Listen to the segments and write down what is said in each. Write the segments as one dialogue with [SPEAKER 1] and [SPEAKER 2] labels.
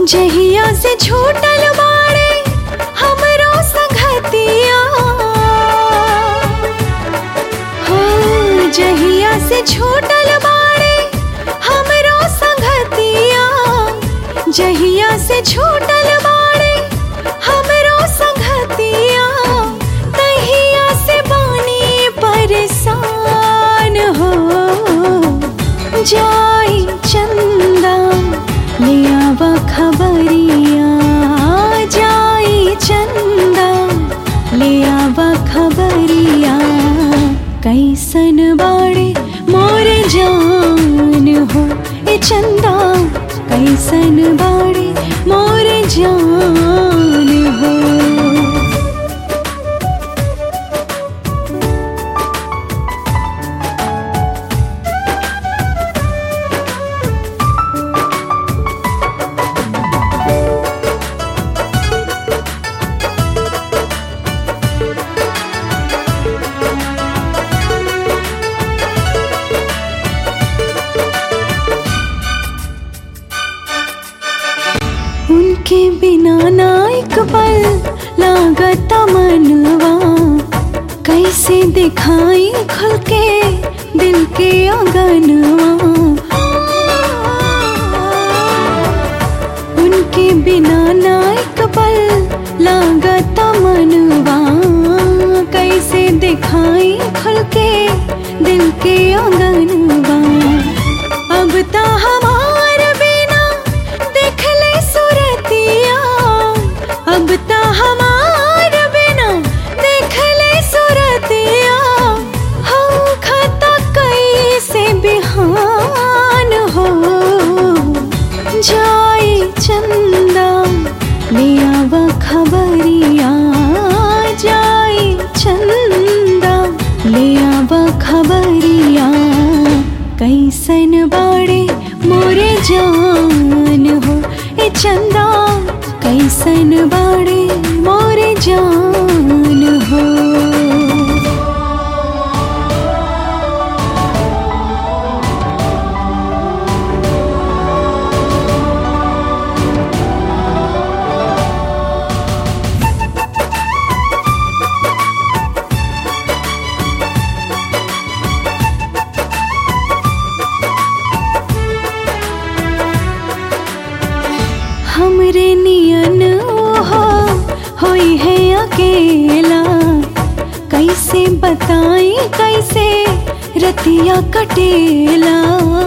[SPEAKER 1] जहिया से छूटल बाड़े हमरो संगतिया हो जहिया से छूटल बाड़े हमरो संगतिया जहिया से छूटल बाड़े हमरो संगतिया तहिया से बानी परेशान हो जाई चंदा लियावा खबरिया जाई चंदा लियावा खबरिया कैसन बाड़े मोर जान हो ए चंदा कैसन बाड़े मोर जान हो उनके बिना ना एक पल लागता मनवा कैसे दिखाई खुल के दिल के आंगनवा उनके बिना ना एक पल लागता मनवा कैसे दिखाई खुल के दिल के आंगनवा अब ता हमार बिना देख ले सुरतिया अब ता हमार बिना देख ले सुरतिया हम खता कैसे बिहान हो जाई चंदा लियावा खबरिया जाई चंदा लियावा खबरिया कैसन बाड़े मोरे जान हो ए चंदा कैसन बाड़े मोरे जान हो हमरे नियन हो होई है अकेला कैसे बताई कैसे रतिया कटेला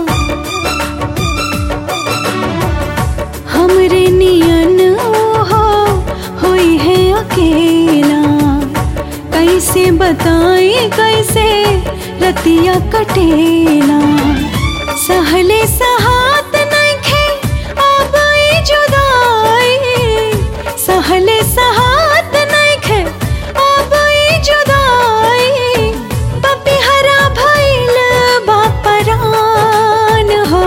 [SPEAKER 1] हमरे नियन हो होई है अकेला कैसे बताई कैसे रतिया कटेला सहले सहात नइखे अब ई जुदाई सहले सहात नइखे अब ई जुदाई पपिहरा भइल बापरान हो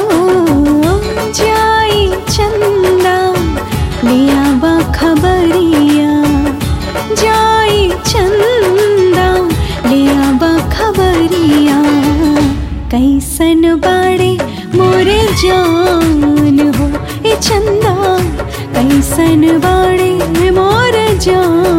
[SPEAKER 1] जाई चंदा लियावा खबरिया जाई चंदा लियावा खबरिया कैसन बाड़े मोरे जान हो ए चंदा कैसन बाड़े मोर जान